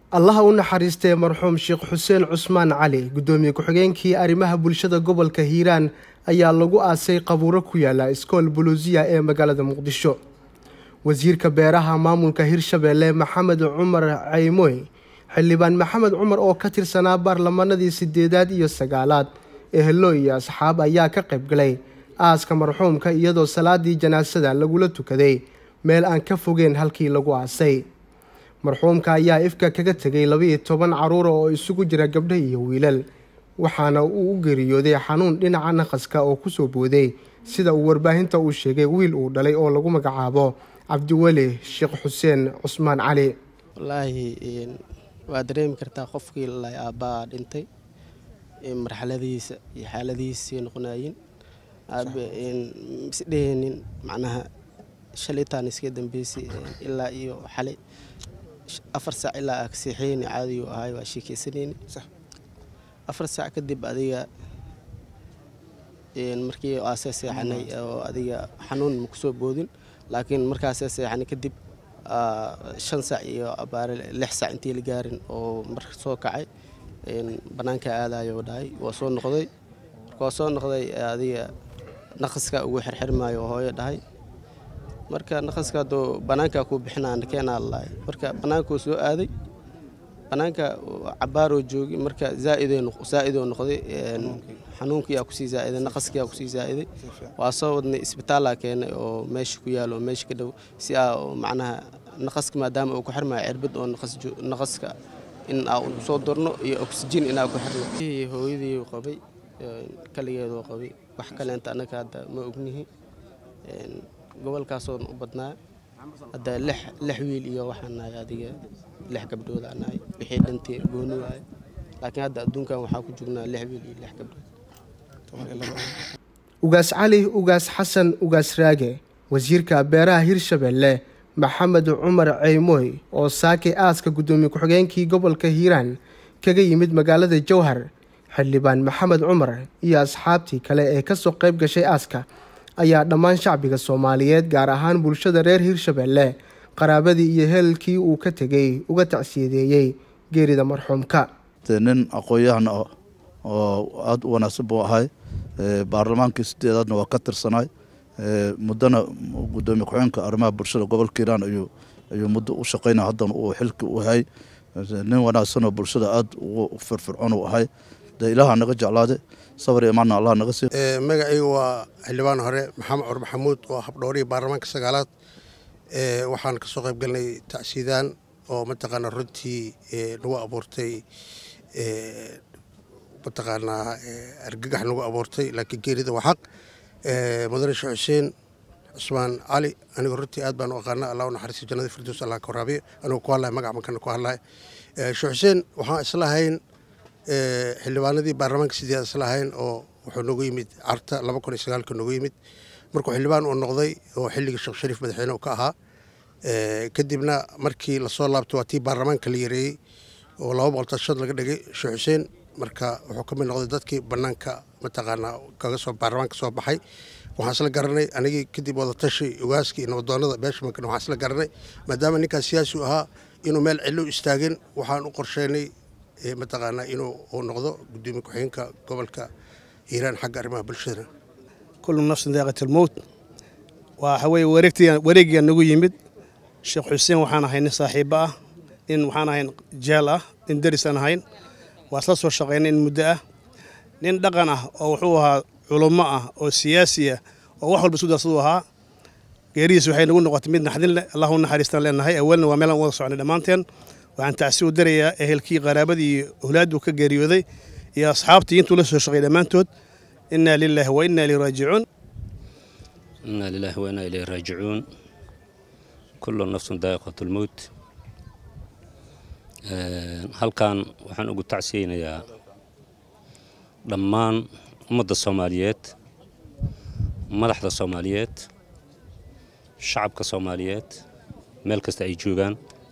allaha u naxariistee marxuum sheekh xuseen cusmaan cali guddoomiye ku-xigeenkii arrimaha bulshada gobolka hiiraan ayaa lagu aasay qabuuro ku yaala iskool buluusiya ee magaalada muqdisho wasiirka beeraha maamulka hirshabeelle maxamed cumar caymoy xildhibaan maxamed cumar oo ka tirsanaa baarlamanadii sideedaad iyo sagaalaad ehelo iyo asxaab ayaa ka qaybgalay aaska marxuumka iyadoo salaadii janaasada lagula tukaday meel aan ka fogeen halkii lagu aasay marxuumka ayaa ifka kaga tegay laba-iyo toban caruura oo isugu jira gabdho iyo wiilal waxaana uu u geeriyooday xanuun dhinaca naqaska oo kusoo booday sida uu warbaahinta uu sheegay wiil uu dhalay oo lagu magacaabo cabdiweli sheekh xuseen cusmaan cali wallaahi waa dareemi kartaa qofkii la aabbaa dhintay marxaladihiisa iyo xaaladihiisay noqonayiin isdheheenin macnaha shalitaan iska dambeysay ilaa iyo xalay afar saac ilaa aa kaseexeyni caadigu ahay waa sheekeysanayni afar saac kadib adiga markii aasee seexanay oo adiga xanuun ma kusoo boodin laakiin markaasee seexanay kadib shan saac iyo abaare lix saac intii la gaarin oo marka soo kacay bannaanka aadayo dhahay waa soo noqday marka waa soo noqday adiga naqaska ugu xirxirmaayo oo hooyo dhahay marka naqaska hadduu bannaanka kuu bixinaa keenaa lalahay marka bannaankuu soo aaday bannaanka cabaaroo joogi marka zaaidoo noqday xanuunkiyaa kusii zaaiday naqaskiyaa kusii zaa'iday waa soo wadnay isbitaallaa keenay oo meesha ku yaalo oo meesha ka dhow si aa macnaha naqaska maadaama uu ku xirmaayo cirbad oo naqaska in aa soo dorno iyo oxygen inaa ku xirno hooyadii qabay kaligeedoo qabay wax kaleenta annaga hadda ma ognihi gobolkaasoon u badnaa hadda lix wiil iyo waxaan nahay adiga lix gabdhood aan nahay wixii dhantii gooni waaye laakiin hadda adduunkan waxaa ku joognaa lix wiil iyo lix gabdhood ugaas cali ugaas xasan ugaas raage wasiirka beeraha hirshabeelle maxamed cumar ceymoy oo saakay aaska guddoomiye ku-xigeenkii gobolka hiiraan kaga yimid magaalada jowhar xildhibaan maxamed cumar iyo asxaabtii kale ee kasoo qayb gashay aaska ayaa dhammaan shacbiga soomaaliyeed gaar ahaan bulshada reer hirshabeelle qaraabadii iyo heelkii uu ka tegay uga tacsiyadeeyey geerida marxuumka nin aqoon-yahan ah oo aada u wanaagsan buu ahay baarlamaankii sideedaadna waa ka tirsanay muddana gudoomiye ku-xigeenka arrimaha bulshada gobolka hiiraan ayuu muddo u shaqeynaya haddana uu xilki u hay nin wanaagsanoo bulshada aada ugu firfircoon u ahay dee ilaaha naga jeclaade sabar iyo imaanna allah naga sii magacayga waa xildhibaan hore maxamed cumar maxamuud oo habdhoorihii baarlamaanka sagaalaad waxaan kasoo qayb galnay tacsiidaan oo mataqaanaa runtii nagu abuurtay mataqaanaa argagax nagu abuurtay laakiin geerida waa xaq mudane sheekh xuseen cusmaan cali aniga runtii aad baan u aqaana allah u naxariisto jannada firdows allah ka waraabiyo anigu ku hadlaya magac mankana ku hadlaya sheekh xuseen waxaan islahayn xildhibaanadii baarlamaanka sideed islahayn oo wuxuu noogu yimid carta laba kun iyo sagaalka noogu yimid markuu xildhibaan uu noqday oo xilligii sheekh shariif madaxweyne uu ka ahaa kadibna markii lasoo laabtay waa tii baarlamaanka la yareeyey oo laba boqol tashad laga dhigay sheekh xuseen marka wuxuu ka mid noqday dadkii banaanka mataqaanaa kaga soo baarlamaanka soo baxay waxaan isla garanay anigii kadib wadatashi ogaaskii nabadoonada beeshamankan waxaan isla garanay maadaama ninkaas siyaasi u ahaa inuu meel cillo istaagin waxaan u qorsheynay mataqaanaa inuu uu noqdo gudoomiye ku-xigeenka gobolka hiiraan xagga arrimaha bulshada kullu nafsin daaqat almowt waxa weye wareegiga nagu yimid sheekh xuseen waxaan ahay nin saaxiibo ah nin waxaan ahayn jeel ah nin deris aan ahayn waa isla soo shaqaynay in muddo ah nin dhaqan ah oo wuxuu ahaa culummo ah oo siyaasi ah oo wax walba isu darsaduu ahaa geerihiis waxay nagu noqotay mid naxdin leh allah u naxariistaan leenahay awalna waa meelaan wada socnay dhammaanteen waxaan tacsi u darayaa ehelkii qaraabadii iyo awlaadduu ka geeriyooday iyo asxaabtii intuu la soo shaqay dhammaantood innaa lilaahi wa innaa ileyhi raajicuun innaa lilaahi wa innaa ileyhi raajicuun kullu nafsun daa'iqatu lmowt halkan waxaan ugu tacsiyeynayaa dhammaan ummadda soomaaliyeed madaxda soomaaliyeed shacabka soomaaliyeed meel kasta ay joogaan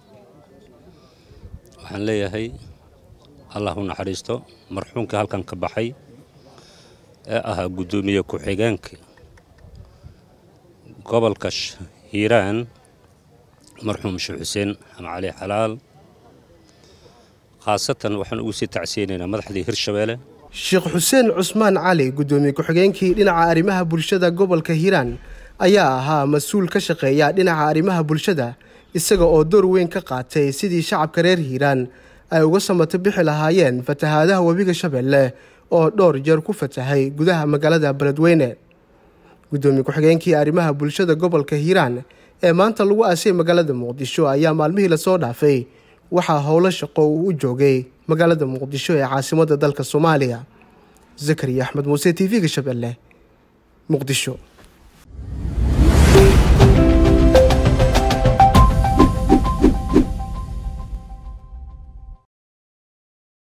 waxaan leeyahay allah u naxariisto marxuumkii halkan ka baxay ee ahaa guddoomiye ku-xigeenka gobolka hiiraan marxuum sheekh xuseen xama cali xalaal khaasatan waxaan ugu sii tacsiyeynaynaa madaxdii hirshabeelle sheekh xuseen cusmaan cali guddoomiye ku-xigeenkii dhinaca arrimaha bulshada gobolka hiiraan ayaa ahaa mas-uul ka shaqeeya dhinaca arrimaha bulshada isaga oo door weyn ka qaatay sidii shacabka reer hiiraan ay uga samato bixi lahaayeen fatahaadaha webiga shabeelle oo dhowr jeer ku fatahay gudaha magaalada beledweyne guddoomiye ku-xigeenkii arrimaha bulshada gobolka hiiraan ee maanta lagu aasay magaalada muqdisho ayaa maalmihii lasoo dhaafay waxaa howlo shaqo uu u joogay magaalada muqdisho ee caasimadda dalka soomaaliya zakariya axmed muuse t v-ga shabeelle muqdisho